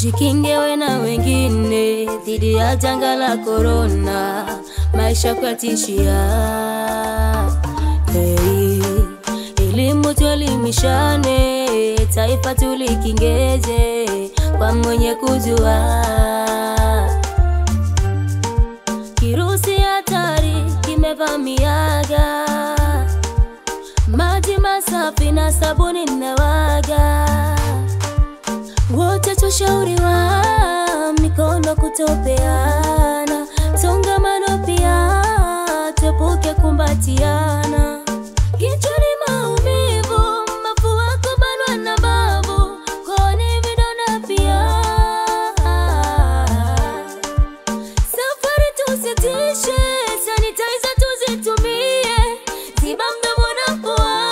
Jikingewe na wengine dhidi ya janga la korona, maisha kwatishia. Hey, elimu tuelimishane, taifa tulikingeje kwa mwenye kujua. Kirusi hatari kimevamiaga, maji masafi na sabuni nawaga wote tushauriwa mikono kutopeana, songamano pia tuepuke kumbatiana. Kichwani maumivu, mafua kubanwa na babu, kooni vidonda pia. Safari tusitishe, sanitizer tuzitumie, tiba mdomo na pua.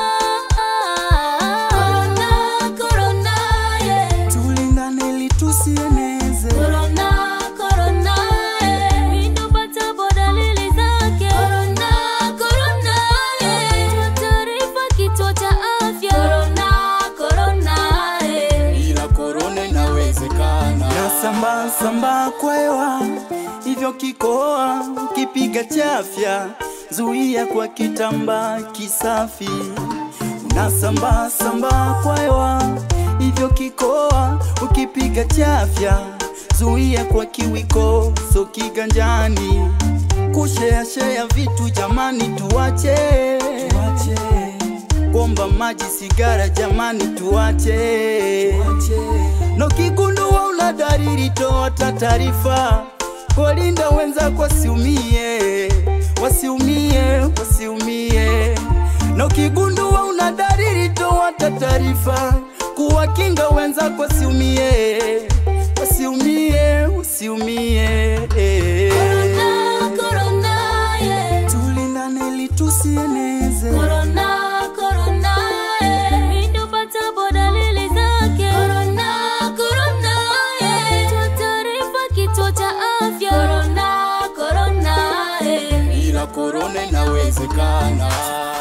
Corona, corona, yeah. tulindane ili tusieneze Corona, corona, eh. Mindopatapo dalili zake. Corona, corona, eh. Taarifa kituo cha afya. Corona, corona, eh. ila korona inawezekana. na sambaa sambaa kwa hewa, hivyo kikoa ukipiga chafya, zuia kwa kitambaa kisafi. Unasambaa sambaa kwa hewa, hivyo kikoa ukipiga chafya, zuia kwa kiwiko so kiganjani. Kusheashea vitu jamani, tuache, tuache. Bomba maji, sigara jamani, tuache, na ukigundua una dalili, toa ta taarifa, walinda wenzako wasiumie, wasiumie, wasiumie. Na ukigundua una dalili, toa ta taarifa, kuwakinga wenzako wasiumie, wasiumie, wasiumie. Corona, corona, yeah. Tulindane ili tusieneze Corona, corona, eh. Mindopatapo dalili zake. Corona, corona, eh. Toa taarifa kituo cha afya. Corona, corona, eh. ila korona inawezekana.